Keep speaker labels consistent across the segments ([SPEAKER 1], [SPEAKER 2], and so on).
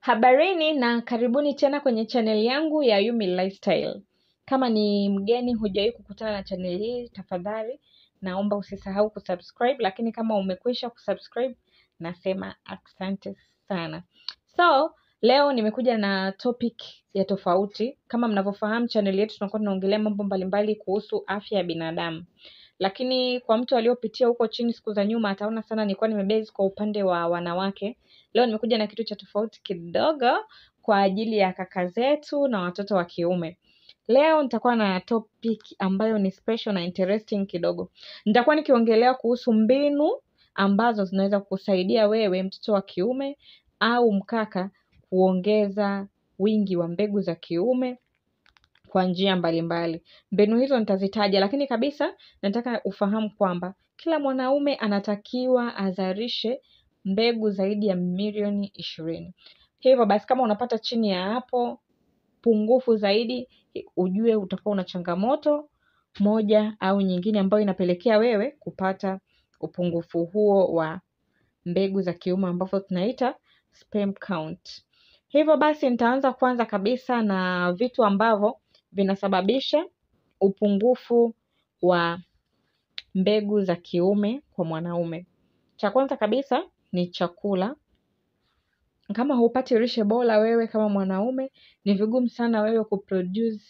[SPEAKER 1] Habarini na karibuni tena kwenye channel yangu ya Yumi Lifestyle. Kama ni mgeni hujawahi kukutana na channel hii, tafadhali naomba usisahau kusubscribe, lakini kama umekwisha kusubscribe, nasema asante sana. So, leo nimekuja na topic ya tofauti. Kama mnavyofahamu channel yetu tunakuwa tunaongelea mambo mbalimbali kuhusu afya ya binadamu. Lakini kwa mtu aliyopitia huko chini siku za nyuma ataona sana nilikuwa nimebase kwa upande wa wanawake. Leo nimekuja na kitu cha tofauti kidogo kwa ajili ya kaka zetu na watoto wa kiume. Leo nitakuwa na topic ambayo ni special na interesting kidogo. Nitakuwa nikiongelea kuhusu mbinu ambazo zinaweza kukusaidia wewe mtoto wa kiume au mkaka kuongeza wingi wa mbegu za kiume kwa njia mbalimbali. Mbinu hizo nitazitaja, lakini kabisa nataka ufahamu kwamba kila mwanaume anatakiwa azalishe mbegu zaidi ya milioni ishirini. Hivyo basi, kama unapata chini ya hapo pungufu zaidi, ujue utakuwa una changamoto moja au nyingine ambayo inapelekea wewe kupata upungufu huo wa mbegu za kiume ambavyo tunaita sperm count. Hivyo basi, nitaanza kwanza kabisa na vitu ambavyo vinasababisha upungufu wa mbegu za kiume kwa mwanaume. Cha kwanza kabisa ni chakula. Kama hupati lishe bora wewe kama mwanaume, ni vigumu sana wewe kuproduce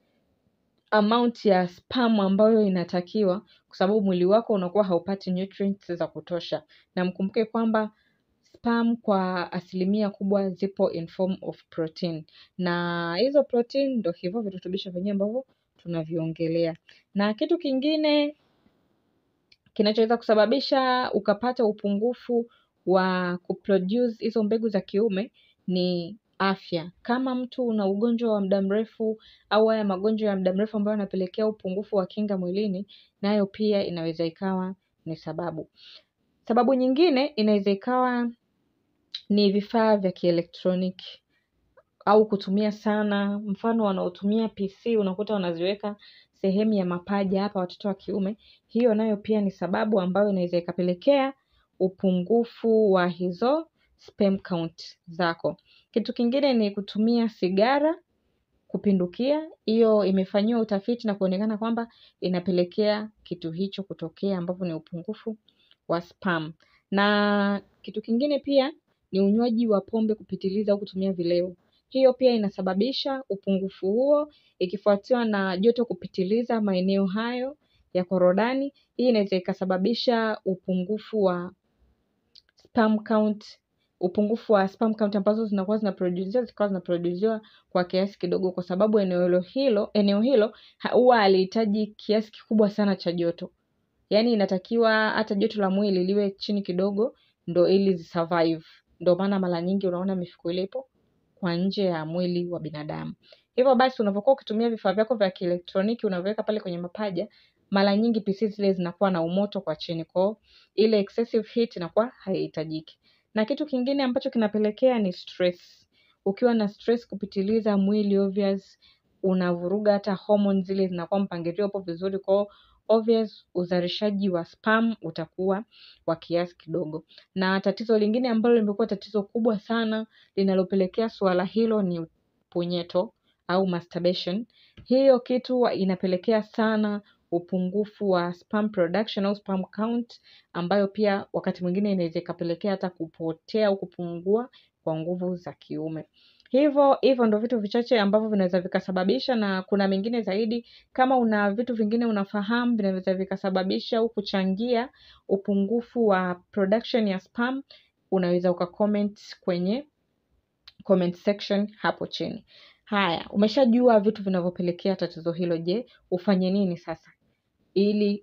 [SPEAKER 1] amount ya sperm ambayo inatakiwa, kwa sababu mwili wako unakuwa haupati nutrients za kutosha. Na mkumbuke kwamba sperm kwa asilimia kubwa zipo in form of protein, na hizo protein ndo hivyo virutubisho vyenyewe ambavyo tunaviongelea. Na kitu kingine kinachoweza kusababisha ukapata upungufu wa kuproduce hizo mbegu za kiume ni afya. Kama mtu una ugonjwa wa muda mrefu au haya magonjwa ya muda mrefu ambayo yanapelekea upungufu wa kinga mwilini, nayo pia inaweza ikawa ni sababu. Sababu nyingine inaweza ikawa ni vifaa vya kielektroniki au kutumia sana, mfano wanaotumia PC unakuta wanaziweka sehemu ya mapaja hapa watoto wa kiume. Hiyo nayo pia ni sababu ambayo inaweza ikapelekea upungufu wa hizo sperm count zako. Kitu kingine ni kutumia sigara kupindukia. Hiyo imefanyiwa utafiti na kuonekana kwamba inapelekea kitu hicho kutokea, ambapo ni upungufu wa sperm. Na kitu kingine pia ni unywaji wa pombe kupitiliza au kutumia vileo. Hiyo pia inasababisha upungufu huo, ikifuatiwa na joto kupitiliza maeneo hayo ya korodani. Hii inaweza ikasababisha upungufu wa sperm count, upungufu wa sperm count ambazo zinakuwa zinaproduziwa zikawa zinaproduziwa kwa kiasi kidogo, kwa sababu eneo hilo eneo hilo huwa halihitaji kiasi kikubwa sana cha joto. Yaani inatakiwa hata joto la mwili liwe chini kidogo ndo ili zisurvive. Ndo maana mara nyingi unaona mifuko ile ipo kwa nje ya mwili wa binadamu. Hivyo basi, unapokuwa ukitumia vifaa vyako vya kielektroniki unavyoweka pale kwenye mapaja, mara nyingi PC zile zinakuwa na umoto kwa chini, kwao ile excessive heat inakuwa haihitajiki. Na kitu kingine ambacho kinapelekea ni stress. Ukiwa na stress kupitiliza, mwili obvious unavuruga hata hormone zile zinakuwa mpangilio upo vizuri, kwao obvious uzalishaji wa sperm utakuwa wa kiasi kidogo. Na tatizo lingine ambalo limekuwa tatizo kubwa sana linalopelekea suala hilo ni punyeto au masturbation. Hiyo kitu inapelekea sana upungufu wa sperm production au sperm count, ambayo pia wakati mwingine inaweza ikapelekea hata kupotea au kupungua kwa nguvu za kiume. Hivyo hivyo ndo vitu vichache ambavyo vinaweza vikasababisha, na kuna mengine zaidi. Kama una vitu vingine unafahamu vinaweza vikasababisha au kuchangia upungufu wa production ya sperm, unaweza ukacomment kwenye comment section hapo chini. Haya, umeshajua vitu vinavyopelekea tatizo hilo. Je, ufanye nini sasa ili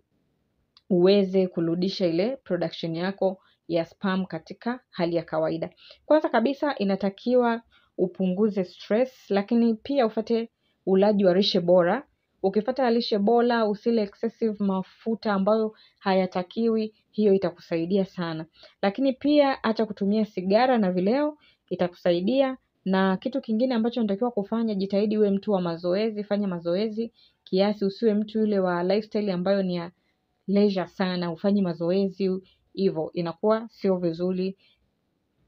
[SPEAKER 1] uweze kurudisha ile production yako ya sperm katika hali ya kawaida? Kwanza kabisa inatakiwa upunguze stress, lakini pia ufate ulaji wa lishe bora. Ukifata lishe bora, usile excessive mafuta ambayo hayatakiwi, hiyo itakusaidia sana. Lakini pia acha kutumia sigara na vileo, itakusaidia. Na kitu kingine ambacho unatakiwa kufanya, jitahidi uwe mtu wa mazoezi, fanya mazoezi kiasi, usiwe mtu yule wa lifestyle ambayo ni ya leisure sana, ufanyi mazoezi hivyo, inakuwa sio vizuri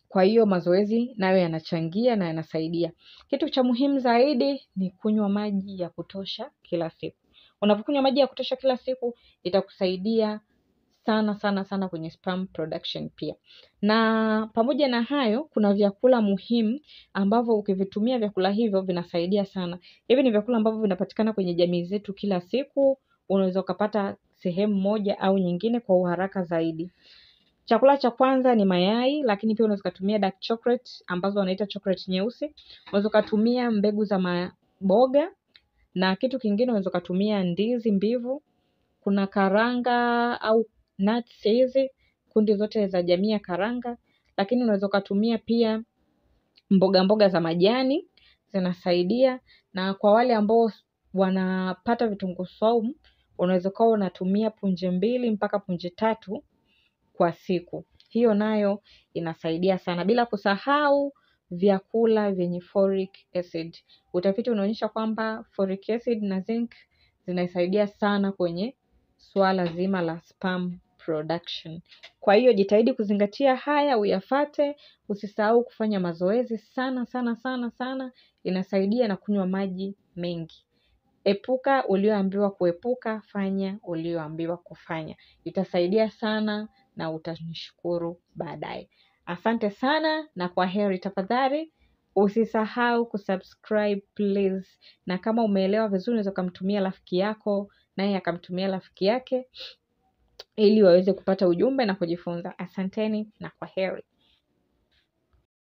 [SPEAKER 1] kwa hiyo mazoezi nayo yanachangia na yanasaidia. Kitu cha muhimu zaidi ni kunywa maji ya kutosha kila siku. Unapokunywa maji ya kutosha kila siku itakusaidia sana sana sana kwenye sperm production pia. Na pamoja na hayo, kuna vyakula muhimu ambavyo ukivitumia vyakula hivyo vinasaidia sana. Hivi ni vyakula ambavyo vinapatikana kwenye jamii zetu kila siku, unaweza ukapata sehemu moja au nyingine kwa uharaka zaidi. Chakula cha kwanza ni mayai, lakini pia unaweza ukatumia dark chocolate ambazo wanaita chocolate nyeusi. Unaweza ukatumia mbegu za maboga na kitu kingine unaweza ukatumia ndizi mbivu. Kuna karanga au nuts hizi, kundi zote za jamii ya karanga, lakini unaweza ukatumia pia mboga mboga za majani zinasaidia, na kwa wale ambao wanapata vitunguu saumu, unaweza ukawa unatumia punje mbili mpaka punje tatu kwa siku. Hiyo nayo inasaidia sana, bila kusahau vyakula vyenye folic acid. Utafiti unaonyesha kwamba folic acid na zinc zinasaidia sana kwenye suala zima la sperm production. Kwa hiyo jitahidi kuzingatia haya, uyafate. Usisahau kufanya mazoezi sana sana sana sana, inasaidia na kunywa maji mengi. Epuka ulioambiwa kuepuka, fanya ulioambiwa kufanya. Itasaidia sana na utanishukuru baadaye. Asante sana na kwa heri. Tafadhali usisahau kusubscribe please, na kama umeelewa vizuri, unaweza ukamtumia rafiki yako naye akamtumia rafiki yake ili waweze kupata ujumbe na kujifunza. Asanteni na kwa heri.